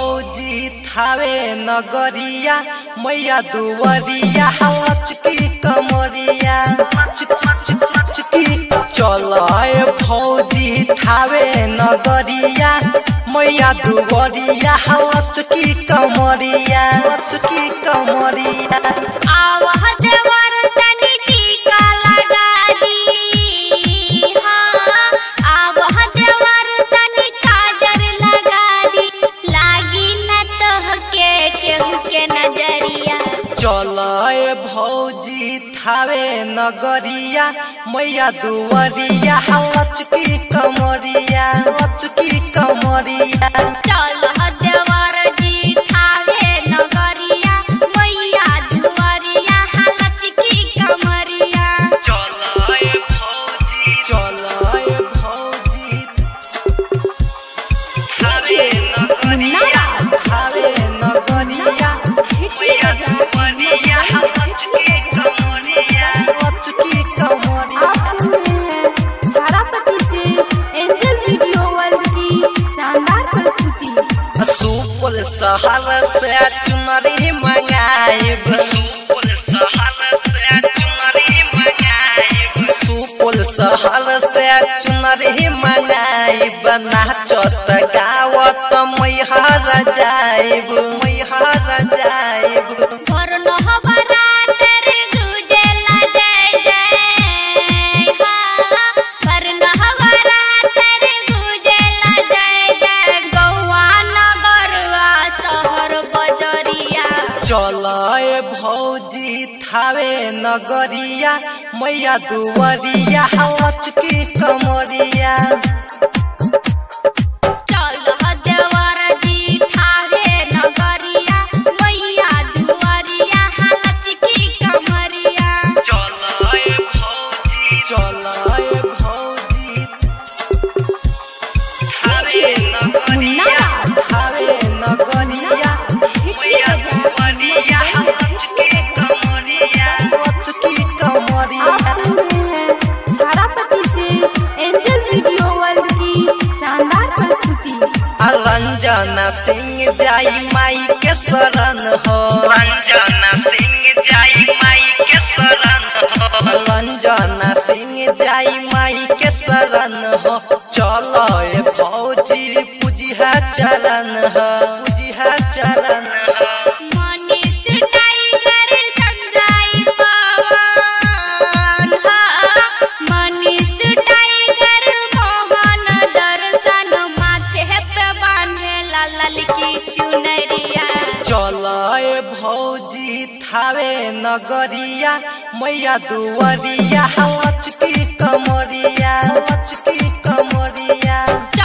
भौजी थावे नगरिया मैया दुवरिया लचकी कमरिया लचक लचक लचकी चल भौजी थावे नगरिया मैया दुवरिया लचकी कमरिया लचकी कमरिया आवाह जवर तनी टीका लगा दी हाँ आवाह जवर तनी काजर लगा दी लागी न तोहके केहू के नजरिया चल भौजी थावे नगरिया मैया दुवरिया लचकी कमरिया लचकी कमरिया चल जवर जी थावे नगरिया मैया दुआरिया लचकी कमरिया चल भौजी चल भौजी थावे नगरिया थावे नगरिया मैया दुवरिया लचकी कमरिया लचकी कमरिया आप सुन रहे हैं धारापति से एंजल वीडियो वर्ल्ड की शानदार प्रस्तुति सुपल शहर से चुनरी मंगाइब सुपल शहर से चुनरी मंगाइब सुपल शहर से चुनरी मंगाइब नाचत गावत मैहर जाइब मैहर जाइब और नहबरात रे गुजेला जय जय हाँ पर नहबरात रे गुजेला जय जय गौआ नगरवा शहर बजरिया चल भौजी थावे नगरिया मैया दुवरिया लचकी कमरिया चल देवर जी थावे नगरिया मैया दुआरिया लचकी कमरिया चल भौजी चल भौजी थावे नगरिया थावे नगरिया मैया दुवरिया लचकी कमरिया लचकी आप कमरिया सुन रहे हैं धारापति से एंजल वीडियो वर्ल्ड की शानदार प्रस्तुति रंजना सिंह जाई माई के शरण हो रंजना सिंह जाई माई के शरण हो रंजना सिंह जाई माई के शरण हो चलो ए भौजी पूजिहा चरण हो पूजिहा चरण हो मनीष टाइगर संजय पवन हाँ मनीष टाइगर मोहन दर्शन माथे पे बांधे लाल की चुनरिया चल भौजी थावे नगरिया मैया दुवरिया लचकी कमरिया लचकी कमरिया